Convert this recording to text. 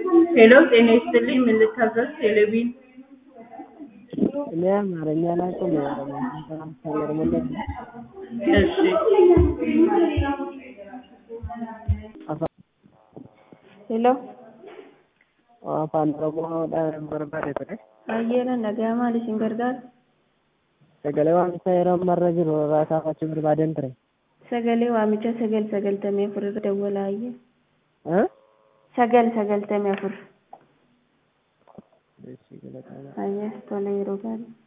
ሄሎ ጤና ይስጥልኝ ምን ልታዘዝ ቴሌቪዥን እኔ አማርኛ አላውቅም ኦሮሞኛ እሺ ሄሎ afaan oromoodhaan barbaade ture ayyeena nagaa maal isin gargaara sagalee waamichaa yeroo ammarra jiru irraa kaafachuu barbaaden ture sagalee waamicha sagal sagaltamii afur irra dawwalaa ayyee Ah? sagal sagaltamii afur Eessi galataadha. ayyee tola yeroo gaarii